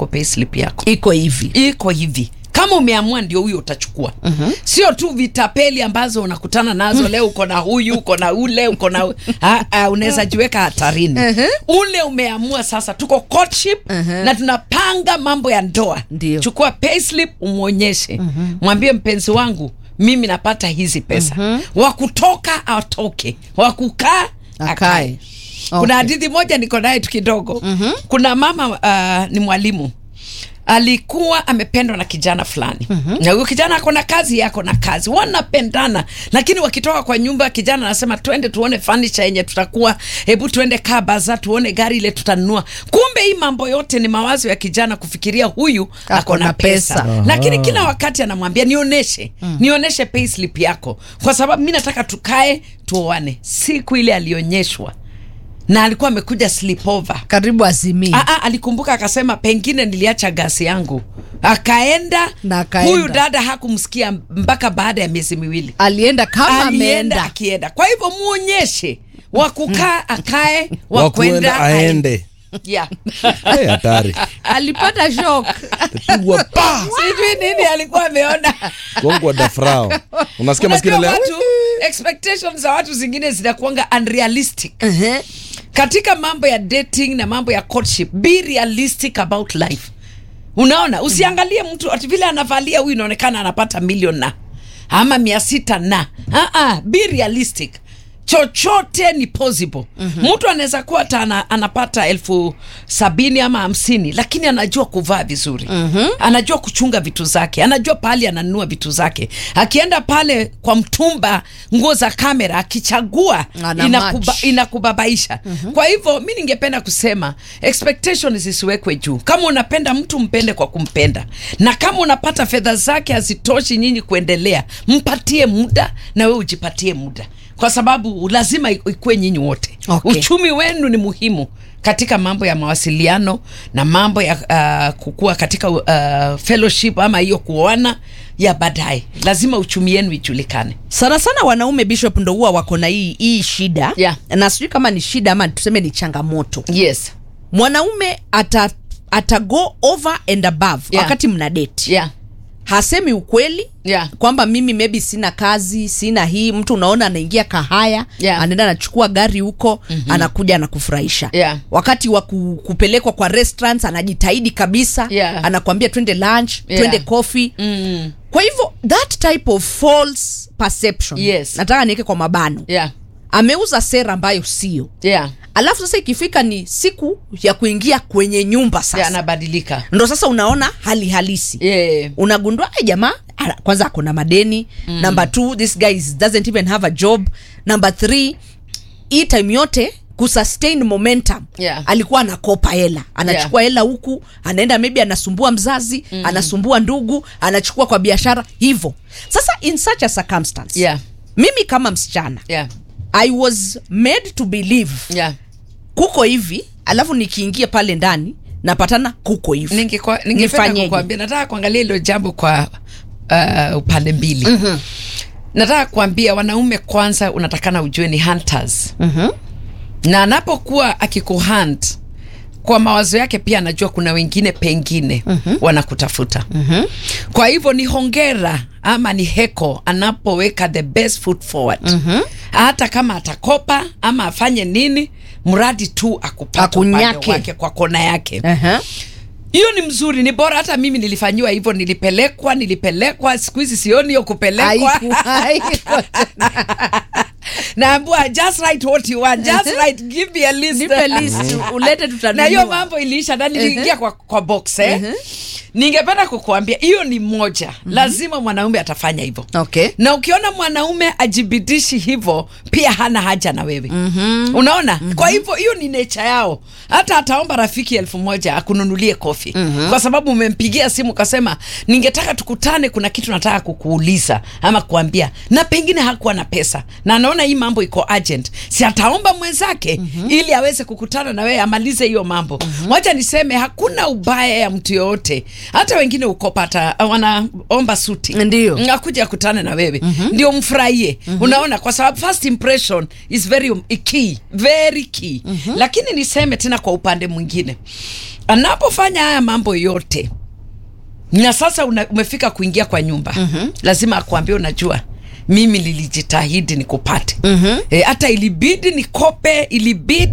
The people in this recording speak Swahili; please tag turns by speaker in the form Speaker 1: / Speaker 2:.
Speaker 1: kwa payslip yako
Speaker 2: iko hivi
Speaker 1: iko hivi kama umeamua ndio huyo utachukua uh-huh. sio tu vitapeli ambazo unakutana nazo leo uko na huyu uko na ule uko na Ah, ah, unaweza jiweka hatarini
Speaker 2: Uh-huh.
Speaker 1: ule umeamua sasa tuko courtship
Speaker 2: Uh-huh.
Speaker 1: na tunapanga mambo ya ndoa
Speaker 2: Ndio.
Speaker 1: chukua payslip umwonyeshe mwambie mpenzi wangu mimi napata hizi pesa wa kutoka atoke wa kukaa
Speaker 2: Akae.
Speaker 1: akae kuna
Speaker 2: Okay.
Speaker 1: hadithi moja niko naye tu kidogo mm-hmm. kuna mama uh, ni mwalimu alikuwa amependwa na kijana fulani mm-hmm. na huyo kijana ako na kazi yako na kazi wanapendana lakini wakitoka kwa nyumba kijana anasema twende tuone furniture yenye tutakuwa hebu tuende kaa baza tuone gari ile tutanunua kumbe hii mambo yote ni mawazo ya kijana kufikiria huyu ako na pesa,
Speaker 2: pesa.
Speaker 1: lakini kila wakati anamwambia nionyeshe mm. nionyeshe payslip yako kwa sababu mi nataka tukae tuoane siku ile alionyeshwa na alikuwa amekuja sleepover
Speaker 2: karibu azimii
Speaker 1: Ah, ah, alikumbuka akasema pengine niliacha gasi yangu akaenda
Speaker 2: Na akaenda.
Speaker 1: huyu dada hakumsikia mpaka baada ya miezi miwili
Speaker 2: alienda kama
Speaker 1: alienda
Speaker 2: ameenda
Speaker 1: akienda kwa hivyo muonyeshe wakukaa akae
Speaker 3: Wakuenda
Speaker 1: wakwenda
Speaker 3: aende
Speaker 1: yeah.
Speaker 3: Eh, hatari
Speaker 2: alipata shock
Speaker 3: pigwa pa
Speaker 1: sijui nini alikuwa ameona
Speaker 3: gongwa dafrao unasikia maskini
Speaker 1: Unajua
Speaker 3: leo
Speaker 1: watu expectations za watu zingine zinakuanga unrealistic
Speaker 2: Ehe.
Speaker 1: katika mambo ya dating na mambo ya courtship be realistic about life unaona usiangalie mtu ati vile anavalia huyu inaonekana anapata milion na ama mia sita na uh-uh, be realistic chochote ni possible mm-hmm. mtu anaweza kuwa hata ana, anapata elfu sabini ama hamsini lakini anajua kuvaa vizuri mm-hmm. anajua kuchunga vitu zake anajua pahali ananunua vitu zake akienda pale kwa mtumba nguo za kamera akichagua
Speaker 2: Ana
Speaker 1: inakuba,
Speaker 2: match.
Speaker 1: inakubabaisha mm-hmm. kwa hivyo mi ningependa kusema expectation zisiwekwe juu kama unapenda mtu mpende kwa kumpenda na kama unapata fedha zake hazitoshi nyinyi kuendelea mpatie muda na we ujipatie muda kwa sababu lazima ikuwe nyinyi wote
Speaker 2: Okay.
Speaker 1: uchumi wenu ni muhimu katika mambo ya mawasiliano na mambo ya uh, kukua katika uh, fellowship ama hiyo kuoana ya baadaye lazima uchumi yenu ijulikane
Speaker 2: sana sana wanaume bishop ndo huwa wako na hii hii shida
Speaker 1: Yeah.
Speaker 2: na sijui kama ni shida ama tuseme ni changamoto
Speaker 1: yes
Speaker 2: mwanaume ata ata go over and above
Speaker 1: Yeah.
Speaker 2: wakati mna date
Speaker 1: yeah
Speaker 2: hasemi ukweli
Speaker 1: Yeah.
Speaker 2: kwamba mimi maybe sina kazi sina hii mtu unaona anaingia kahaya
Speaker 1: Yeah.
Speaker 2: anaenda anachukua gari huko mm-hmm. anakuja anakufurahisha
Speaker 1: Yeah.
Speaker 2: wakati wa ku, kupelekwa kwa restaurants anajitahidi kabisa
Speaker 1: Yeah.
Speaker 2: anakwambia twende lunch
Speaker 1: Yeah.
Speaker 2: twende coffee
Speaker 1: mm.
Speaker 2: kwa hivyo that type of false perception
Speaker 1: Yes.
Speaker 2: nataka niweke kwa mabano
Speaker 1: yeah
Speaker 2: ameuza sera ambayo sio
Speaker 1: yeah
Speaker 2: alafu sasa ikifika ni siku ya kuingia kwenye nyumba sasa
Speaker 1: yeah anabadilika
Speaker 2: ndo sasa unaona hali halisi
Speaker 1: yeah
Speaker 2: unagundua "Ai, jamaa ana- kwanza ako na madeni mm. number two this guy is- doesn't even have a job number three hii time yote kusustain momentum
Speaker 1: Yeah.
Speaker 2: alikuwa anakopa hela anachukua hela huku anaenda maybe anasumbua mzazi mm. anasumbua ndugu anachukua kwa biashara hivyo sasa in such a circumstance
Speaker 1: yeah
Speaker 2: mimi kama msichana
Speaker 1: yeah
Speaker 2: i was made to believe
Speaker 1: yeah
Speaker 2: kuko hivi alafu nikiingia pale ndani napatana kuko hivi
Speaker 1: Ningekwa- ningependa
Speaker 2: Nifanyeje?
Speaker 1: kukuambia nataka kuangalia hilo jambo kwa uh, upande mbili mm-hmm. nataka kuambia wanaume kwanza unatakana ujue ni hunters
Speaker 2: Mhm.
Speaker 1: na anapokuwa akikuhunt kwa mawazo yake pia anajua kuna wengine pengine mm-hmm. wanakutafuta mm-hmm. kwa hivyo ni hongera ama ni heko anapoweka the best foot forward mm-hmm. hata kama atakopa ama afanye nini mradi tu akupata upande
Speaker 2: Akunyake.
Speaker 1: wake kwa kona yake
Speaker 2: Aha.
Speaker 1: hiyo ni mzuri ni bora hata mimi nilifanyiwa hivyo nilipelekwa nilipelekwa siku hizi sioni hiyo kupelekwa
Speaker 2: Haiku- haiku-
Speaker 1: naambua just write what you want just write give me a list
Speaker 2: nipe list ulete tutanunua.
Speaker 1: na hiyo mambo iliisha na niliingia kwa, kwa box eh? ningependa kukuambia hiyo ni moja lazima mwanaume atafanya hivyo
Speaker 2: okay
Speaker 1: na ukiona mwanaume ajibidishi hivyo pia hana haja na wewe mm-hmm. unaona mm-hmm. kwa hivyo hiyo ni necha yao hata ataomba rafiki elfu moja akununulie kofi mm-hmm. kwa sababu umempigia simu ukasema ningetaka tukutane kuna kitu nataka kukuuliza ama kuambia na pengine hakuwa na pesa na anaona hii mambo iko urgent si ataomba mwenzake mm-hmm. ili aweze kukutana na wewe amalize hiyo mambo mm-hmm. wacha niseme hakuna ubaya ya mtu yoyote hata wengine ukopata wanaomba suti
Speaker 2: Ndio.
Speaker 1: akuja akutane na wewe mm-hmm. ndio mfurahie mm-hmm. unaona kwa sababu first impression is very key very key mm-hmm. lakini niseme tena kwa upande mwingine anapofanya haya mambo yote na sasa una, umefika kuingia kwa nyumba mm-hmm. lazima akuambia unajua mimi lilijitahidi nikupate mm-hmm. e, hata ilibidi nikope ilibidi